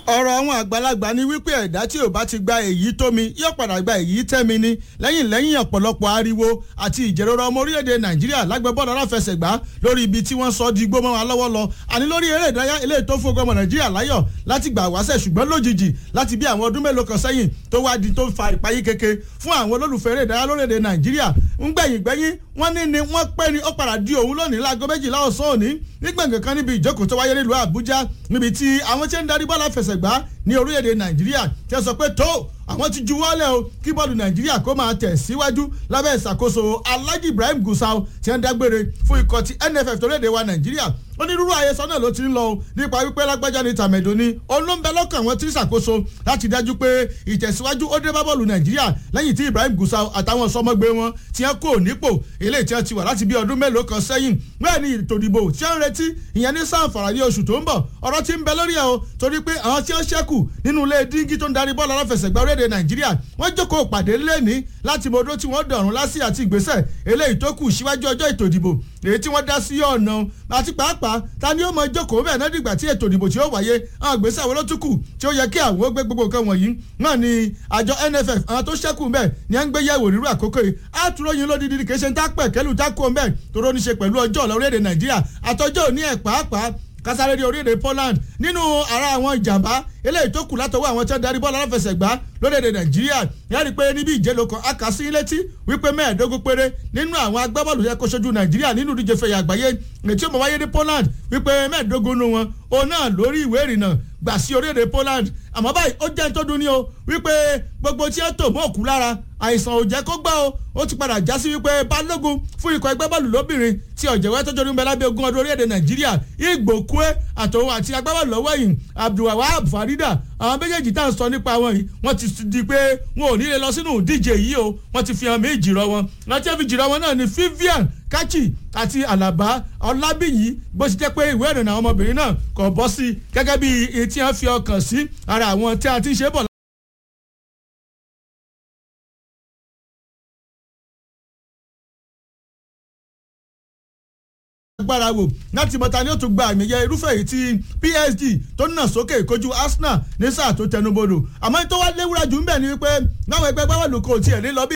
ọ̀rọ̀ àwọn àgbàlagbà ni wípé ẹ̀dá tí ò bá ti gba èyí tó mi yóò padà gba èyí tẹ́ mi ni lẹ́yìn lẹ́yìn ọ̀pọ̀lọpọ̀ ariwo àti ìjẹ́rọ̀rọ̀ ọmọ orílẹ̀-èdè nàìjíríà lágbẹ́bọ́ọ̀lù aláfẹsẹ̀gbá lórí ibi tí wọ́n sọ di gbómọ́ wa lọ́wọ́ lọ àní lórí eré ìdárayá eléyìí tó fún ọmọ nàìjíríà láyọ̀ láti gbà wáṣẹ̀ ṣùgbọ́n lójijì láti bí àwọn ọdún mélòó kan sẹ́yìn tó wá di tó fa ìpayín keke fún àwọn olólùfẹ́ eré ìdárayá lórílẹ̀-èdè nàìjíríà ń gbẹ̀yìn gbẹ̀yìn wọ́n ní ni wọ́n pẹ́ ni ó padà di òun lónìí láago méjìlá ọ̀sán òní nígbàgbọ́n kan níbi ìjókòó tó wáyé nílùú àbújá níbi tí àwọn tí ń darí bọ́ọ̀lù àfẹsẹ̀gbá ní orílẹ̀-èdè nàìjíríà tí wọ́n sọ pé tó àwọn ti juwọ́lẹ̀ o kí bọ́ọ̀lù nàìjíríà kó máa tẹ̀ síwájú lábẹ́ ìṣàkóso alhaji ibrahim gusau tí wọ́n dágbére fún ikọ̀ ti nff torílẹ̀-èdè wa nàìjíríà onírúurú àyẹsọ náà ló ti ń lọ o nípa wípé lágbájá ní tàmẹ̀dò ni olóńbẹ lọ́kàn wọn ti ń ṣàkóso láti dájú pé ìtẹ̀síwájú ó dé bá bọ́ọ̀lù nàìjíríà lẹ́yìn tí ibrahim gusau àtàwọn sọmọgbé wọn ti ń kó nípò eléyìí tí wọ́n ti wà láti bí ọdún mélòó kan sẹ́yìn bẹ́ẹ̀ ni ètò ìdìbò tí wọ́n ń retí ìyẹn ní sanfara ní oṣù tó ń bọ̀ ọ̀rọ̀ ti ń bẹ lórí ẹ̀ o torí pé àwọn tí wọ́n ṣẹ́kù nínú ilé díngí tó ń darí bọ́ọ̀lù aláfẹsẹ̀gbá orílẹ̀-èdè nàìjíríà wọ́n jókòó pàdé lẹ́ni láti mọ odó tí wọ́n dọ̀rùn lásì àti ìgbésẹ̀ eléyìí tó kù síwájú ọjọ́ ètò ìdìbò èyí tí wọ́n dá sí ọ̀nà àti pàápàá ta ni ó mọ jókòó bẹ́ẹ̀ náà dìgbà tí ètò ìdìbò tí ó wáyé àwọn ìgbésẹ̀ àwọn olótùkù tí ó yẹ kí àwọn ó gbé gbogbo nǹkan wọ̀nyí náà ni àjọ nff àwọn tó ṣẹ́kù bẹ́ẹ̀ ni à ń gbé yẹ̀wò rírú àkókò yìí àtúróyìn lódìdí kì í ṣe ń tá pẹ̀ kẹ́lù tá kó bẹ́ẹ̀ tó rọ́ ní ṣe pẹ̀lú ọjọ́ ọ̀la orílẹ̀-èdè nàìjíríà àtọjọ́ òní ẹ̀ pàápàá kásáré ní orílẹ̀-èdè Poland nínú ara àwọn ìjàmbá eléyìí tó kù látọwọ́ àwọn tí wọ́n darí bọ́ọ̀lù aláfẹsẹ̀gbá lórílẹ̀-èdè Nàìjíríà yẹn rí i pé níbi ìjẹ́lò kan akásí létí wípé mẹ́ẹ̀ẹ́dógún péré nínú àwọn agbábọ́ọ̀lù yẹn kó ṣojú Nàìjíríà nínú ìdíje fẹ̀yà àgbáyé ètí ó mọ̀ wáyé ní Poland wípé mẹ́ẹ̀ẹ́dógún nu wọn òun náà lórí ìwé ìrìnnà gbà sí orílẹ̀-èdè Poland àmọ́ báyìí ó jẹ́ tó dùn ní o wípé gbogbo tí ẹ tò mọ́ òkú lára àìsàn ò jẹ́ kó gbá o ó ti padà já sí wípé balógun fún ikọ̀ ẹgbẹ́ bọ́ọ̀lù lóbìnrin tí ọ̀jẹ̀wẹ́ tó jọdún bẹ́ẹ̀ lábẹ́ ogún ọdún orílẹ̀-èdè nàìjíríà ìgbòkúẹ́ àtòun àti agbábọ́ọ̀lù lọ́wọ́ yìí abdulwahab farida àwọn méjèèjì tá à ń sọ nípa wọn yìí wọ́n ti di pé wọn ò ní lè lọ sínú ìdíje yìí o wọ́n ti fi hàn mí ìjìrọ̀ wọn láti fi jìrọ̀ wọn náà ni vivian kachi àti alaba ọlábìyí bó ti jẹ́ pé ìwé ìrìnnà àwọn ọmọbìnrin náà kò bọ́ sí gẹ́gẹ́ bí etí wọn fi ọkàn sí ara àwọn tí a ti ń ṣe bọ̀ agbára wò láti mọ̀ta ni ó tún gba àmì yẹ irúfẹ́ yìí tí PSG tó nà sókè kojú Arsenal ní sáà tó tẹnubodò àmọ́ tó wá léwúra jù ń bẹ̀ ni wípé náwọn ẹgbẹ́ gbáwọ̀lù kò tiẹ̀ lé lọ bí